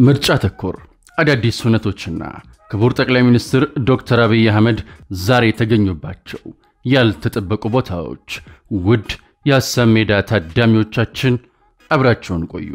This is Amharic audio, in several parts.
ምርጫ ተኮር አዳዲስ ሁነቶችና ክቡር ጠቅላይ ሚኒስትር ዶክተር አብይ አህመድ ዛሬ የተገኙባቸው ያልተጠበቁ ቦታዎች። ውድ የሀሳብ ሜዳ ታዳሚዎቻችን አብራቸውን ቆዩ።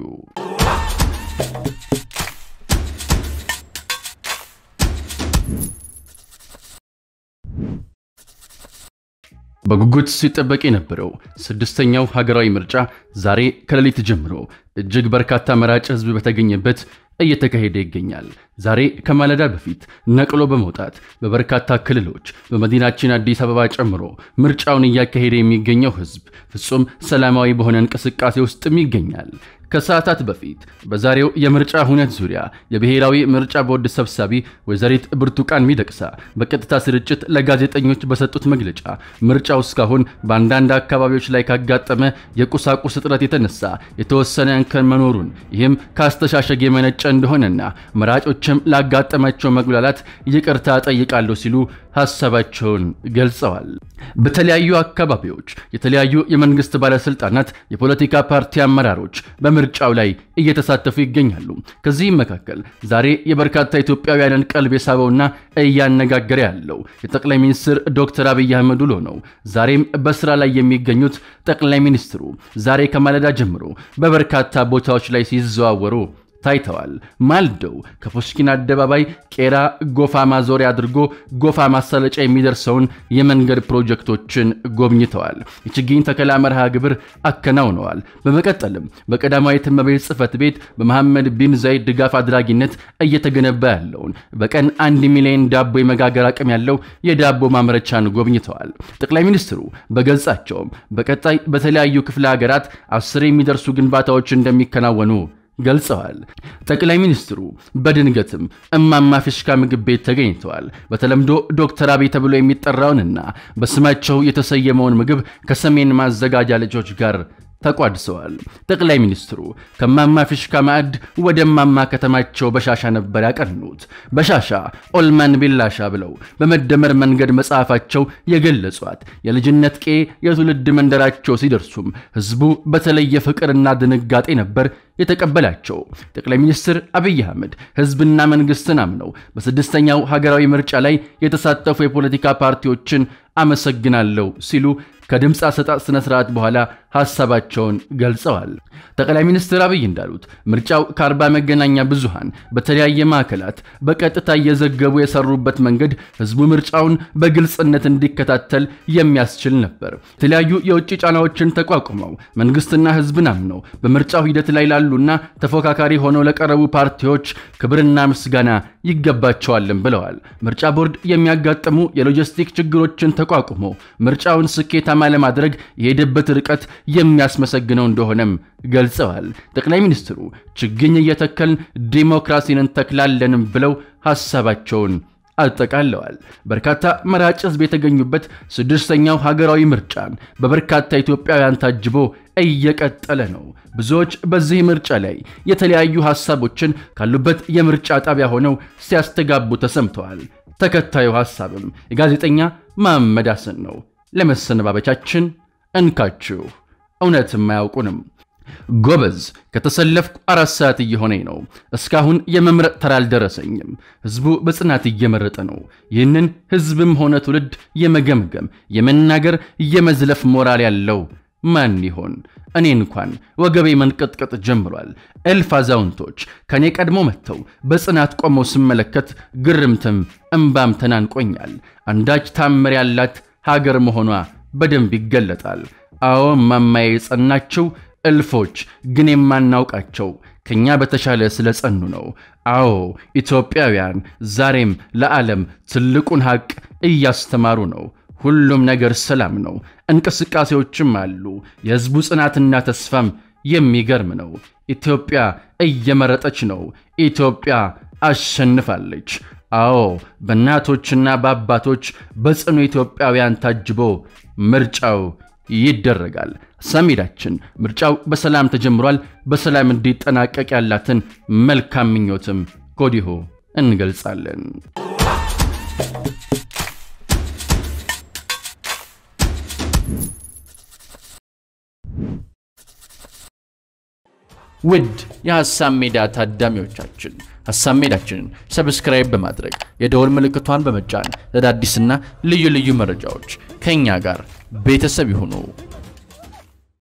በጉጉት ሲጠበቅ የነበረው ስድስተኛው ሀገራዊ ምርጫ ዛሬ ከሌሊት ጀምሮ እጅግ በርካታ መራጭ ሕዝብ በተገኘበት እየተካሄደ ይገኛል። ዛሬ ከማለዳ በፊት ነቅሎ በመውጣት በበርካታ ክልሎች በመዲናችን አዲስ አበባ ጨምሮ ምርጫውን እያካሄደ የሚገኘው ሕዝብ ፍጹም ሰላማዊ በሆነ እንቅስቃሴ ውስጥም ይገኛል። ከሰዓታት በፊት በዛሬው የምርጫ ሁነት ዙሪያ የብሔራዊ ምርጫ ቦርድ ሰብሳቢ ወይዘሪት ብርቱካን ሚደቅሳ በቀጥታ ስርጭት ለጋዜጠኞች በሰጡት መግለጫ ምርጫው እስካሁን በአንዳንድ አካባቢዎች ላይ ካጋጠመ የቁሳቁስ እጥረት የተነሳ የተወሰነ እንከን መኖሩን ይህም ከአስተሻሸግ የመነጨ እንደሆነና መራጮችም ላጋጠማቸው መጉላላት ይቅርታ ጠይቃለሁ ሲሉ ሀሳባቸውን ገልጸዋል። በተለያዩ አካባቢዎች የተለያዩ የመንግስት ባለስልጣናት፣ የፖለቲካ ፓርቲ አመራሮች በምርጫው ላይ እየተሳተፉ ይገኛሉ። ከዚህም መካከል ዛሬ የበርካታ ኢትዮጵያውያንን ቀልብ የሳበውና እያነጋገረ ያለው የጠቅላይ ሚኒስትር ዶክተር አብይ አህመድ ውሎ ነው። ዛሬም በስራ ላይ የሚገኙት ጠቅላይ ሚኒስትሩ ዛሬ ከማለዳ ጀምሮ በበርካታ ቦታዎች ላይ ሲዘዋወሩ ታይተዋል። ማልደው ከፑሽኪን አደባባይ ቄራ ጎፋ ማዞሪያ አድርጎ ጎፋ ማሳለጫ የሚደርሰውን የመንገድ ፕሮጀክቶችን ጎብኝተዋል። የችግኝ ተከላ መርሃ ግብር አከናውነዋል። በመቀጠልም በቀዳማዊት እመቤት ጽሕፈት ቤት በመሐመድ ቢን ዛይድ ድጋፍ አድራጊነት እየተገነባ ያለውን በቀን አንድ ሚሊዮን ዳቦ የመጋገር አቅም ያለው የዳቦ ማምረቻን ጎብኝተዋል። ጠቅላይ ሚኒስትሩ በገጻቸውም በቀጣይ በተለያዩ ክፍለ ሀገራት አስር የሚደርሱ ግንባታዎች እንደሚከናወኑ ገልጸዋል። ጠቅላይ ሚኒስትሩ በድንገትም እማማ ፊሽካ ምግብ ቤት ተገኝተዋል። በተለምዶ ዶክተር አብይ ተብሎ የሚጠራውንና በስማቸው የተሰየመውን ምግብ ከሰሜን ማዘጋጃ ልጆች ጋር ተቋድሰዋል። ጠቅላይ ሚኒስትሩ ከማማ ፊሽካ ማዕድ ወደ ማማ ከተማቸው በሻሻ ነበር ያቀኑት። በሻሻ ኦልማን ቢላሻ ብለው በመደመር መንገድ መጽሐፋቸው የገለጿት የልጅነት ቄ የትውልድ መንደራቸው ሲደርሱም ሕዝቡ በተለየ ፍቅርና ድንጋጤ ነበር የተቀበላቸው። ጠቅላይ ሚኒስትር አብይ አህመድ ሕዝብና መንግስትን አምነው በስድስተኛው ሀገራዊ ምርጫ ላይ የተሳተፉ የፖለቲካ ፓርቲዎችን አመሰግናለሁ ሲሉ ከድምፅ አሰጣጥ ስነ ስርዓት በኋላ ሐሳባቸውን ገልጸዋል። ጠቅላይ ሚኒስትር አብይ እንዳሉት ምርጫው ከአርባ መገናኛ ብዙሃን በተለያየ ማዕከላት በቀጥታ እየዘገቡ የሰሩበት መንገድ ህዝቡ ምርጫውን በግልጽነት እንዲከታተል የሚያስችል ነበር። የተለያዩ የውጭ ጫናዎችን ተቋቁመው መንግስትና ህዝብን አምነው በምርጫው ሂደት ላይ ላሉና ተፎካካሪ ሆነው ለቀረቡ ፓርቲዎች ክብርና ምስጋና ይገባቸዋልም ብለዋል። ምርጫ ቦርድ የሚያጋጥሙ የሎጂስቲክ ችግሮችን ተቋቁሞ ምርጫውን ስኬታማ ለማድረግ የሄደበት ርቀት የሚያስመሰግነው እንደሆነም ገልጸዋል። ጠቅላይ ሚኒስትሩ ችግኝ እየተከልን ዲሞክራሲን እንተክላለንም ብለው ሐሳባቸውን አጠቃለዋል። በርካታ መራጭ ህዝብ የተገኙበት ስድስተኛው ሀገራዊ ምርጫን በበርካታ ኢትዮጵያውያን ታጅቦ እየቀጠለ ነው። ብዙዎች በዚህ ምርጫ ላይ የተለያዩ ሐሳቦችን ካሉበት የምርጫ ጣቢያ ሆነው ሲያስተጋቡ ተሰምተዋል። ተከታዩ ሐሳብም የጋዜጠኛ መሐመድ ሐሰን ነው። ለመሰነባበቻችን እንካችሁ እውነትም አያውቁንም። ጎበዝ ከተሰለፍኩ አራት ሰዓት እየሆነኝ ነው። እስካሁን የመምረጥ ተራ አልደረሰኝም። ህዝቡ በጽናት እየመረጠ ነው። ይህንን ህዝብም ሆነ ትውልድ የመገምገም የመናገር፣ የመዝለፍ ሞራል ያለው ማን ይሆን? እኔ እንኳን ወገቤ መንቀጥቀጥ ጀምሯል። እልፍ አዛውንቶች ከእኔ ቀድሞ መጥተው በጽናት ቆመው ስመለከት ግርምትም እምባም ተናንቆኛል። አንዳች ታምር ያላት ሀገር መሆኗ በደንብ ይገለጣል። አዎ ማማዬ የጸናችው እልፎች ግን የማናውቃቸው ከኛ በተሻለ ስለ ጸኑ ነው። አዎ ኢትዮጵያውያን ዛሬም ለዓለም ትልቁን ሐቅ እያስተማሩ ነው። ሁሉም ነገር ሰላም ነው። እንቅስቃሴዎችም አሉ። የሕዝቡ ጽናትና ተስፋም የሚገርም ነው። ኢትዮጵያ እየመረጠች ነው። ኢትዮጵያ አሸንፋለች። አዎ በእናቶችና በአባቶች በጽኑ ኢትዮጵያውያን ታጅቦ ምርጫው ይደረጋል። ሰሜዳችን ምርጫው በሰላም ተጀምሯል። በሰላም እንዲጠናቀቅ ያላትን መልካም ምኞትም ከወዲሁ እንገልጻለን። ውድ የሐሳብ ሜዳ ታዳሚዎቻችን ሐሳብ ሜዳችንን ሰብስክራይብ በማድረግ የደወል ምልክቷን በመጫን ለአዳዲስና ልዩ ልዩ መረጃዎች ከእኛ ጋር ቤተሰብ ይሁኑ።